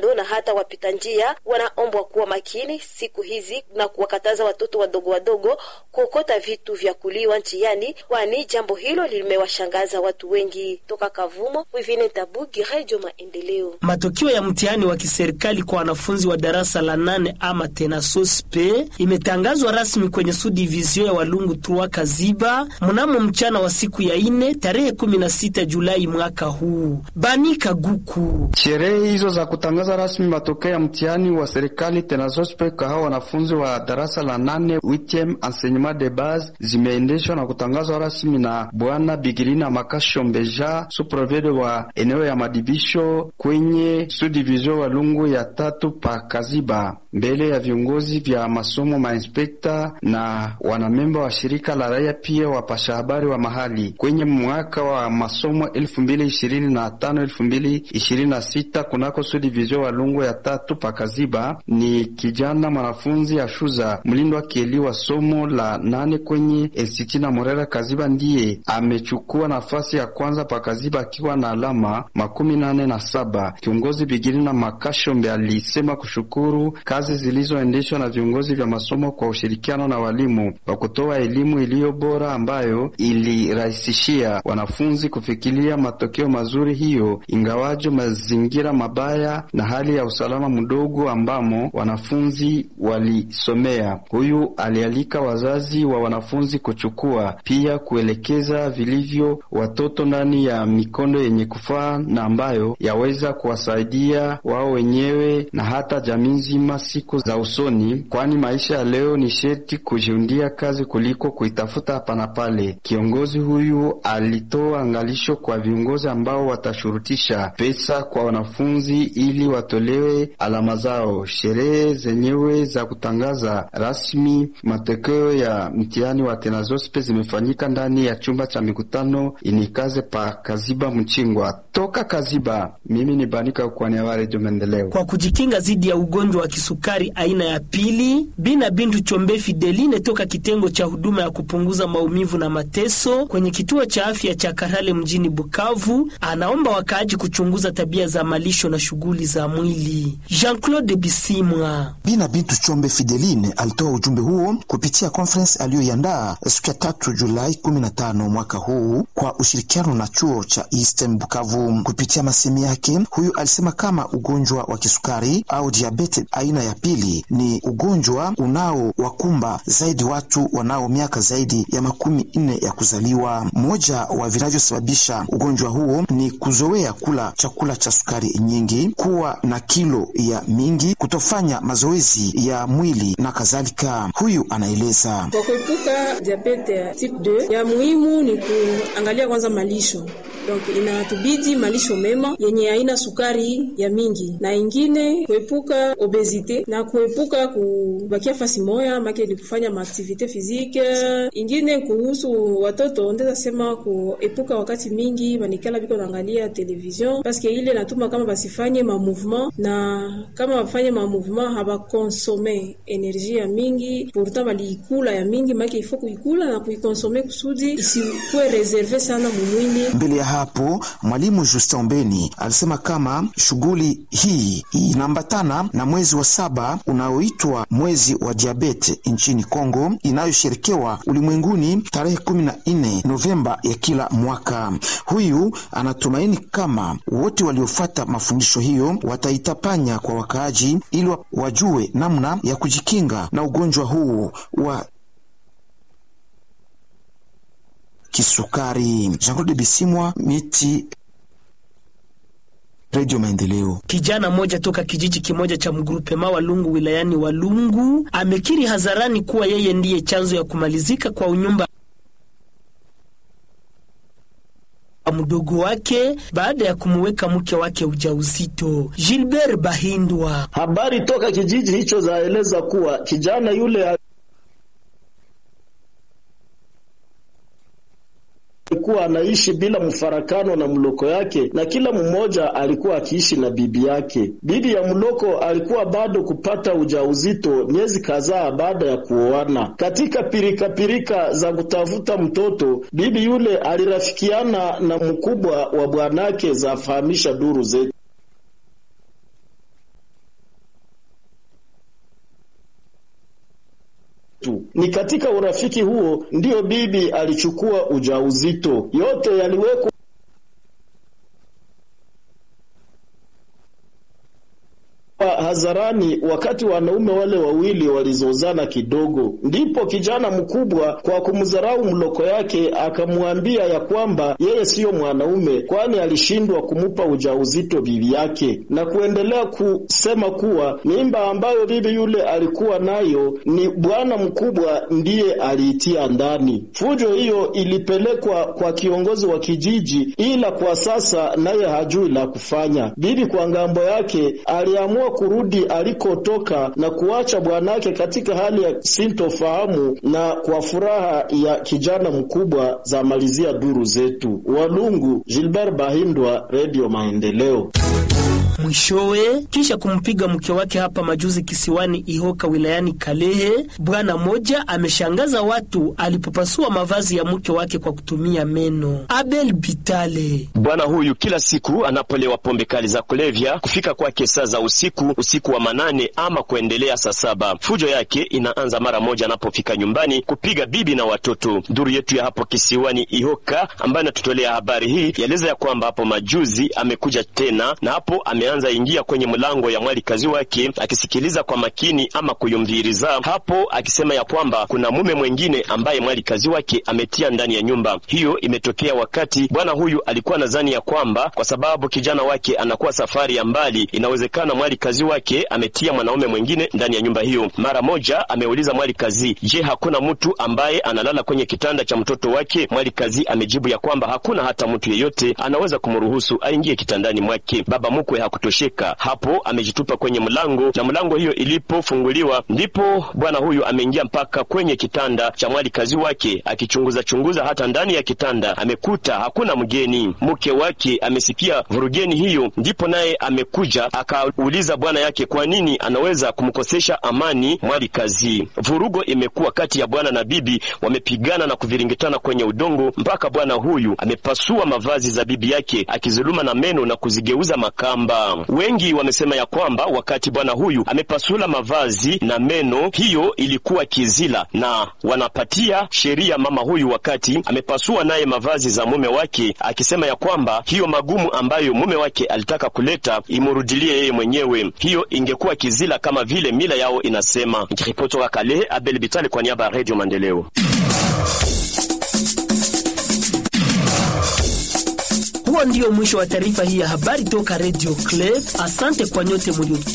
kando na hata wapita njia wanaombwa kuwa makini siku hizi na kuwakataza watoto wadogo wadogo kuokota vitu vya kuliwa njiani, kwani jambo hilo limewashangaza watu wengi. Toka Kavumo, Wivine Tabugi, Radio Maendeleo. Matokeo ya mtihani wa kiserikali kwa wanafunzi wa darasa la nane ama tena sospe imetangazwa rasmi kwenye subdivisio ya Walungu Trua Kaziba mnamo mchana wa siku ya ine tarehe 16 Julai mwaka huu. Bani Kaguku. Sherehe hizo za kutangaza rasmi matokeo ya mtihani wa serikali tena sospe kwa hao wanafunzi wa darasa la nane witiem enseignement de base zimeendeshwa na kutangazwa rasmi na Bwana Bigirina Makasho Mbeja, suprovede wa eneo ya madibisho kwenye subdivision Walungu ya tatu pa Kaziba, mbele ya viongozi vya masomo, mainspekta na wanamemba wa shirika la raia, pia wapasha habari wa mahali. Kwenye mwaka wa masomo elfu mbili ishirini na tano elfu mbili ishirini na sita kunako subdivision Walungu ya tatu pa Kaziba, ni kijana mwanafunzi Ashuza mlindwa kieli wa somo la nane kwenye Institut na Morera Kaziba ndiye amechukua nafasi ya kwanza pa Kaziba akiwa na alama makumi nane na saba. Kiongozi Bigirina Makashombe alisema kushukuru kazi zilizoendeshwa na viongozi vya masomo kwa ushirikiano na walimu wa kutoa elimu iliyo bora ambayo ilirahisishia wanafunzi kufikiria matokeo mazuri hiyo, ingawajo mazingira mabaya na hali ya usalama mdogo ambamo wanafunzi walisomea. Huyu alialika wazazi wa wanafunzi kuchukua pia kuelekeza vilivyo watoto ndani ya mikondo yenye kufaa na ambayo yaweza kuwasaidia wao wenyewe na hata jamii nzima siku za usoni, kwani maisha ya leo ni sherti kujiundia kazi kuliko kuitafuta hapa na pale. Kiongozi huyu alitoa angalisho kwa viongozi ambao watashurutisha pesa kwa wanafunzi ili watolewe alama zao. Sherehe zenyewe za kutangaza rasmi matokeo ya mtihani wa tenazospe zimefanyika ndani ya chumba cha mikutano inikaze pa Kaziba Mchingwa. Toka Kaziba, mimi ni Banika kwani wa Redio Maendeleo. Kwa kujikinga dhidi ya ugonjwa wa kisukari aina ya pili, Bina Bintu Chombe Fideline toka kitengo cha huduma ya kupunguza maumivu na mateso kwenye kituo cha afya cha Karale mjini Bukavu, anaomba wakaaji kuchunguza tabia za malisho na shughuli za mwili. Jean-Claude Bisimwa. Bina Bintu Chombe Fideline alitoa ujumbe huo kupitia conference aliyoiandaa siku ya tatu Julai 15 mwaka huu kwa ushirikiano na chuo cha Eastern Bukavu. Kupitia masemi yake, huyu alisema kama ugonjwa wa kisukari au diabete aina ya pili ni ugonjwa unaowakumba zaidi watu wanao miaka zaidi ya makumi nne ya kuzaliwa. Moja wa vinavyosababisha ugonjwa huo ni kuzoea kula chakula cha sukari nyingi, kuwa na kilo ya mingi, kutofanya mazoezi ya mwili na kadhalika. Huyu anaeleza kwa kuepuka diabete ya type 2 ya muhimu ni kuangalia kwanza malisho donc inatubidi malisho mema yenye haina sukari ya mingi, na ingine kuepuka obesite na kuepuka kubakia fasi moya make ni kufanya maaktivite fizike. Ingine kuhusu watoto ndeza sema kuepuka wakati mingi banikala biko naangalia television paske ile natuma kama basifanye ma mouvement, na kama bafanye ma mouvement habakonsome energie ya mingi, pourtant baliikula ya mingi make ifo kuikula na kuikonsome kusudi isikuwe reserve sana mumwili mbele ya hapo mwalimu Justin Ombeni alisema kama shughuli hii inaambatana na mwezi wa saba unaoitwa mwezi wa diabete nchini Kongo inayosherekewa ulimwenguni tarehe kumi na nne Novemba ya kila mwaka. Huyu anatumaini kama wote waliofuata mafundisho hiyo wataitapanya kwa wakaaji ili wajue namna ya kujikinga na ugonjwa huu wa kisukari. Jean-Claude Bisimwa, Miti, Radio Maendeleo. Kijana mmoja toka kijiji kimoja cha mgrupema Walungu wilayani Walungu amekiri hadharani kuwa yeye ndiye chanzo ya kumalizika kwa unyumba mdogo wake baada ya kumuweka mke wake ujauzito. Gilbert Bahindwa. Habari toka kijiji hicho zaeleza kuwa kijana yule alikuwa anaishi bila mfarakano na mloko yake, na kila mmoja alikuwa akiishi na bibi yake. Bibi ya mloko alikuwa bado kupata ujauzito miezi kadhaa baada ya kuoana. Katika pirika pirika za kutafuta mtoto, bibi yule alirafikiana na mkubwa wa bwanake, zafahamisha duru zetu. zetu. Ni katika urafiki huo ndiyo bibi alichukua ujauzito. Yote yaliwekwa hadharani wakati wanaume wale wawili walizozana kidogo. Ndipo kijana mkubwa kwa kumdharau mloko yake akamwambia ya kwamba yeye siyo mwanaume, kwani alishindwa kumupa ujauzito bibi yake, na kuendelea kusema kuwa mimba ambayo bibi yule alikuwa nayo ni bwana mkubwa ndiye aliitia ndani. Fujo hiyo ilipelekwa kwa kiongozi wa kijiji, ila kwa sasa naye hajui la kufanya. Bibi kwa ngambo yake aliamua kurudi alikotoka na kuacha bwanake katika hali ya sintofahamu na kwa furaha ya kijana mkubwa, za malizia duru zetu. Walungu, Gilbert Bahindwa, Radio Maendeleo. Mwishowe, kisha kumpiga mke wake hapa majuzi kisiwani Ihoka wilayani Kalehe, bwana moja ameshangaza watu alipopasua mavazi ya mke wake kwa kutumia meno. Abel Bitale: bwana huyu kila siku anapolewa pombe kali za kulevya, kufika kwake saa za usiku, usiku wa manane ama kuendelea saa saba. Fujo yake inaanza mara moja anapofika nyumbani kupiga bibi na watoto. Duru yetu ya hapo kisiwani Ihoka ambayo inatutolea habari hii yaeleza ya kwamba hapo majuzi amekuja tena na hapo ame anza ingia kwenye mlango ya mwali kazi wake akisikiliza kwa makini ama kuyumviriza hapo, akisema ya kwamba kuna mume mwengine ambaye mwali kazi wake ametia ndani ya nyumba hiyo. Imetokea wakati bwana huyu alikuwa nadhani ya kwamba kwa sababu kijana wake anakuwa safari ya mbali, inawezekana mwali kazi wake ametia mwanaume mwengine ndani ya nyumba hiyo. Mara moja ameuliza mwali kazi, je, hakuna mtu ambaye analala kwenye kitanda cha mtoto wake? Mwali kazi amejibu ya kwamba hakuna hata mtu yeyote anaweza kumruhusu aingie kitandani mwake. Baba mkwe hakutosheka hapo, amejitupa kwenye mlango na mlango hiyo ilipofunguliwa, ndipo bwana huyu ameingia mpaka kwenye kitanda cha mwali kazi wake, akichunguza chunguza. Hata ndani ya kitanda amekuta hakuna mgeni. Mke wake amesikia vurugeni hiyo, ndipo naye amekuja akauliza bwana yake kwa nini anaweza kumkosesha amani mwali kazi. Vurugo imekuwa kati ya bwana na bibi, wamepigana na kuviringitana kwenye udongo mpaka bwana huyu amepasua mavazi za bibi yake akizuluma na meno na kuzigeuza makamba. Wengi wamesema ya kwamba wakati bwana huyu amepasula mavazi na meno, hiyo ilikuwa kizila, na wanapatia sheria mama huyu wakati amepasua naye mavazi za mume wake, akisema ya kwamba hiyo magumu ambayo mume wake alitaka kuleta imurudilie yeye mwenyewe, hiyo ingekuwa kizila kama vile mila yao inasema. Nikiripoti toka Kalehe, Abel Bitale kwa niaba ya Radio Maendeleo. Huo ndio mwisho wa taarifa hii ya habari toka Radio Club. Asante kwa nyote mlio